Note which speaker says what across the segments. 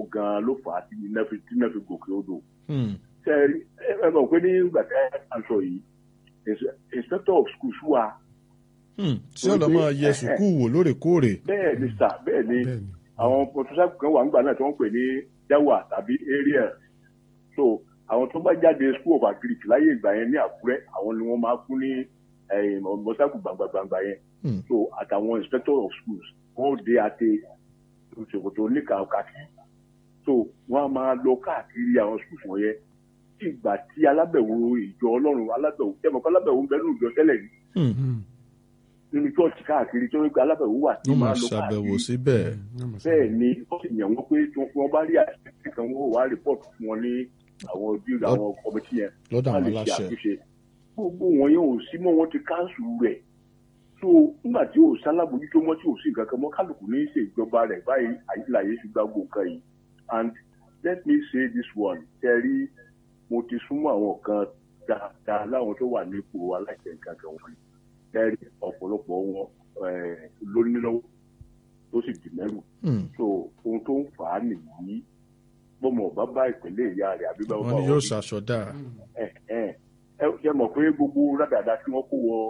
Speaker 1: gan-an ló fà á tí iná fi tí iná fi gòkè odò
Speaker 2: Hmm.
Speaker 1: ṣe ẹ rí- ẹ ẹ mọ̀ pé nígbà tí a sọ yìí ins- inspector of schools wà
Speaker 2: Hmm. tí ọ̀nà máa yẹ sùkúù wò lóòrèkóòrè.
Speaker 1: bẹ́ẹ̀ ni sà bẹ́ẹ̀ ni
Speaker 3: bẹ́ẹ̀ni
Speaker 1: àwọn mọtòsáàkù kan wà nígbà náà tí wọ́n ń pè ní jawa tàbí area so àwọn tó bá jáde school of agric láyé ìgbà yẹn ní àkúrẹ́ àwọn ni wọ́n máa fún ní mọtòsáàkù gbàngbàngbà yẹn
Speaker 2: Hmm.
Speaker 1: so àtàwọn inspector of schools wọ́n ó dé àti ṣòkòtò oníkàkàkì so wọ́n á máa lọ káàkiri àwọn schools wọ̀nyẹn tí ìgbà tí alábẹ̀wò ìjọ ọlọ́run alábẹ̀wò tẹ́mọ̀kọ́ alábẹ̀wò ń bẹ nínú ìjọ tẹ́lẹ̀ yìí
Speaker 2: Hmm.
Speaker 3: Hmm.
Speaker 1: nínú church káàkiri tó ń gba alábẹ̀wò wà tí
Speaker 2: wọ́n máa
Speaker 1: máa lọ
Speaker 2: ṣàbẹ̀wò
Speaker 1: káàkiri
Speaker 2: síbẹ̀.
Speaker 1: bẹ́ẹ̀ ni wọ́n sì yàn wọ́n pé tí wọ́n bá rí àṣìṣe kan wọ́n wá rìpọ́ọ̀tù fún wọn ní àwọn ojú àwọn kọmitì yẹn
Speaker 2: lọ́dọ̀
Speaker 1: wọ́n
Speaker 2: àwọn
Speaker 1: lè ṣe
Speaker 2: aláṣẹ.
Speaker 1: àtúnṣe gbogbo wọn yẹn ò sí mọ́ wọn ti káńsù rẹ̀ so nígbà tí ò sálábòjútó mọ́ tí ò sí nǹkan kan mọ́ kálukú ní í ṣe ìjọba rẹ̀ báyìí àyíláyé ti gba gbogbo nǹkan yìí and let me say this one tẹ́rí mo ti súnmọ́ àwọn kan dáadáa láwọn tó wà nípò aláṣẹ nǹkan kan wọ̀nyí tẹ́rí ọ̀pọ̀lọpọ̀ wọn eh, ló ní lọ́wọ́ tó sì dì mẹ́rù
Speaker 2: Hmm.
Speaker 1: so ohun tó ń fà á nìyí bọ́mọ ọba bá ìpínlẹ̀ ìyá rẹ̀ àbí bá
Speaker 2: wọ́n
Speaker 1: bá
Speaker 2: ní yóò ṣàṣọdá.
Speaker 1: ẹ ẹ ẹ ṣe mọ̀ pé gbogbo rádàdà tí wọ́n kó wọ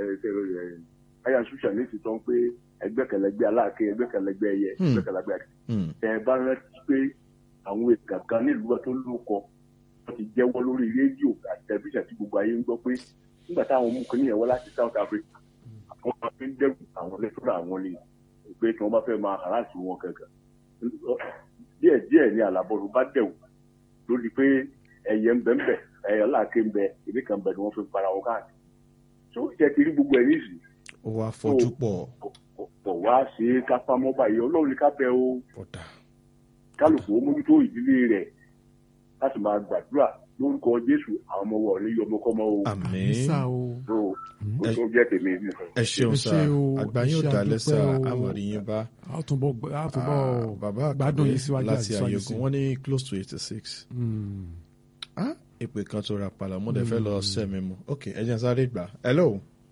Speaker 1: aya ṣùṣà ní ìtìtàn pé ẹgbẹ́kẹ̀lẹ́gbẹ́ aláàkẹ́ ẹgbẹ́kẹ̀lẹ́gbẹ́ ẹyẹ
Speaker 2: Hmm.
Speaker 1: ẹgbẹ́kẹ̀lẹ́gbẹ́ àti
Speaker 2: Hmm.
Speaker 1: ẹ bá rántí pé àwọn èèkàn kan nílùú tó lóko wọ́n ti jẹ́wọ́ lórí rédíò àti tẹlifíṣàn tí gbogbo ayé ń gbọ́ pé nígbà táwọn mú kínní yẹn wá láti South Africa àwọn máa fi ń dẹ́kun àwọn lẹ́tọ́rọ̀ àwọn ni pé tí wọ́n bá fẹ́ máa harassì wọn kankan díẹ̀ díẹ̀ ni àlàbọ̀rù bá dẹ̀wò lórí pé ẹyẹ ń bẹ ń bẹ ẹyẹ aláàkẹ́ ń bẹ ìdí kan bẹ ni wọ́n fi ń para wọn káàkiri tó jẹ́ ti rí gbogbo ẹ̀ nísìnyí
Speaker 2: ó wá fojú pọ̀
Speaker 1: pọ̀ wá ṣe é kápá mọ́ báyìí ọlọ́run ní ká bẹ o
Speaker 2: ọ̀dà.
Speaker 1: kálukú ó mójútó ìdílé rẹ̀ láti máa gbàdúrà lórúkọ jésù àwọn ọmọ wọn ní ọmọkọ́mọ o
Speaker 2: àmín.
Speaker 3: sá o
Speaker 1: tó o tó jẹ́ tèmi nìkan.
Speaker 2: ẹ ṣeun
Speaker 3: Ẹ
Speaker 2: sá
Speaker 3: ṣé o,
Speaker 2: àgbáyé
Speaker 3: ẹ ṣé
Speaker 2: ọ̀dàlẹ̀ sá
Speaker 3: àdúpẹ́ o.
Speaker 2: àmọ̀rí yín bá.
Speaker 3: a ó túnbọ̀ gbọ́- a ó túnbọ̀
Speaker 2: Ah, bàbá
Speaker 3: gbádùn
Speaker 2: àkàndé
Speaker 3: yín síwájú
Speaker 2: láti
Speaker 3: àti síwájú
Speaker 2: àyẹ̀kùn
Speaker 3: sí.
Speaker 2: wọ́n ní close to eighty six.
Speaker 3: Hmm.
Speaker 2: ah ìpè kan tó ra padà mo dẹ̀ fẹ́ lọ sẹ́mi mu ok ẹ jẹ́ n sáré gbà hello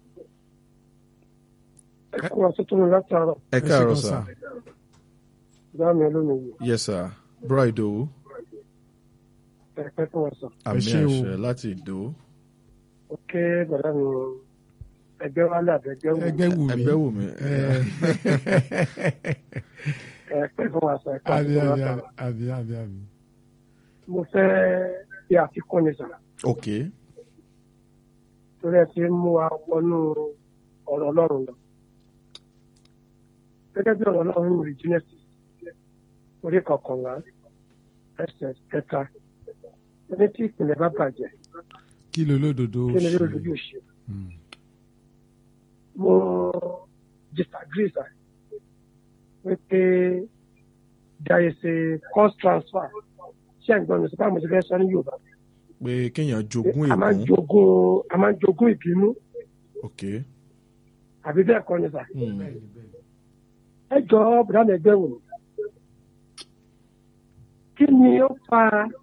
Speaker 4: ẹ kú àtúntò mi látàárọ̀
Speaker 2: ẹ
Speaker 3: Ẹ ṣé
Speaker 2: káàárọ̀
Speaker 3: gan
Speaker 2: sá
Speaker 4: ìdá mi olómiyè
Speaker 2: yes sir bro ìdòwú
Speaker 4: ẹ pẹ́ fún wọn sọ.
Speaker 2: àmì
Speaker 3: ṣé o.
Speaker 2: àṣẹ láti ìdòwú
Speaker 4: ó ké bàdá mi ẹgbẹ́ wálé àbẹ̀gbẹ́ wò
Speaker 3: ẹgbẹ́ wù mí
Speaker 2: ẹgbẹ́ wù mí
Speaker 3: ẹ
Speaker 4: ẹ pẹ́ fún wọn sọ ẹ pẹ́
Speaker 3: àbí
Speaker 4: fún wọn
Speaker 3: àbí
Speaker 4: sọ.
Speaker 3: àbí àbí àbí.
Speaker 4: mo fẹ́ bí àfikún ni sọ
Speaker 2: ok
Speaker 4: torí ẹ ti mú wa wọnú ọ̀rọ̀ ọlọ́run lọ. gẹ́gẹ́ bí ọ̀rọ̀ ọlọ́run rí genesis orí kọkànlá ẹsẹ̀ kẹta ẹni tí ìpìlẹ̀ bá bàjẹ́
Speaker 3: kí ló lódodo
Speaker 4: kí ni
Speaker 3: ṣe?
Speaker 4: lóòótọ́ yóò ṣe.
Speaker 3: Hmm.
Speaker 4: mo disagree sir wípé there is a cost transfer ṣé ẹ̀ ń gbọ́ mi sọ báwo mo ti fẹ́ sọ ní yorùbá
Speaker 2: pé kéèyàn jogún
Speaker 4: a máa ń
Speaker 2: ègún
Speaker 4: jogún a máa ń jogún ìbínú
Speaker 2: ok
Speaker 4: àbí bẹ́ẹ̀ kọ́ ni sà
Speaker 2: hmm.
Speaker 4: ẹ jọ bùrọ̀dá ẹgbẹ́ wò ni kí ni ó fa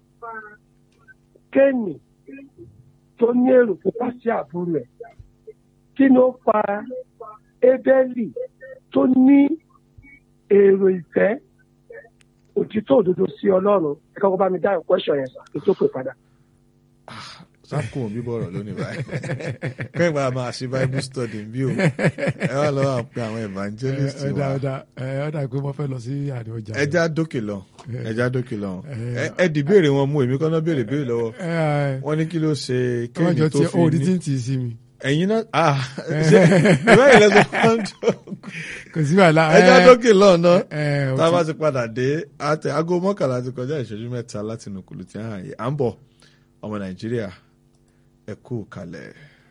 Speaker 4: kéènì tó ní èrò pupa sí àbúrò ẹ̀ kí ni ó fa ébẹ́lì tó ní èrò ìfẹ́ òtítọ́ òdodo sí ọlọ́run ẹ kọ́kọ́ bá mi dá ìkwẹ́sọ̀ yẹn sà kí n tó pè padà.
Speaker 2: sákùn bíbọ̀ ọ̀rọ̀ lónìí báyìí kẹ́hìn bá máa ṣe bible study bí o ẹ wá lọ́wọ́ àwọn pé àwọn evangelist
Speaker 3: ẹ ọ̀dà
Speaker 2: wa
Speaker 3: ọ̀dà ẹ ọ̀dà pé mo fẹ́ lọ sí àdé ọjà.
Speaker 2: ẹja dókè lọ ẹja dókè lọ
Speaker 3: Eh.
Speaker 2: Ẹ- ẹ dì béèrè wọn mú èmi kọ́ náà béèrè béèrè lọ́wọ́
Speaker 3: ẹ ẹ
Speaker 2: wọ́n ní kí ló ṣe
Speaker 3: ọjọ́
Speaker 2: kéènì tó
Speaker 3: tí
Speaker 2: fi
Speaker 3: òòdì tí
Speaker 2: ní
Speaker 3: ń tì í sí mi.
Speaker 2: ẹ̀yin náà ah ṣe ìwé ìlẹ́sọ̀ kan jọ
Speaker 3: kò sí wàhálà.
Speaker 2: ẹja
Speaker 3: ẹ,
Speaker 2: dókè lọ́nà
Speaker 3: ẹ ò
Speaker 2: tá a bá
Speaker 3: tí-
Speaker 2: ti padà dé àtẹ aago mọ́kànlá ti kọjá ìṣẹ́jú mẹ́ta láti inú kùlù tí a hàn yìí à ń bọ̀ ọmọ nàìjíríà ẹ kú kalẹ̀.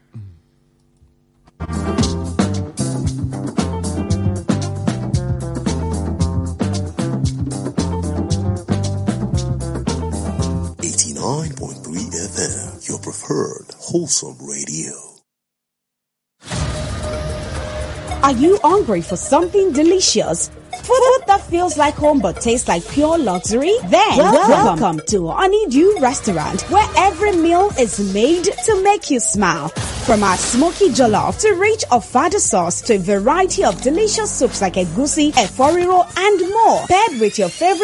Speaker 5: Eighty-nine point three FM, your preferred wholesome radio.
Speaker 6: Are you hungry for something delicious? Food that feels like home but tastes like pure luxury? Then welcome, to Honeydew Restaurant where every meal is made to make you smile. From our smoky jollof to rich ofada sauce to a variety of delicious soups like egusi, eforiro and more. Paired with your favorite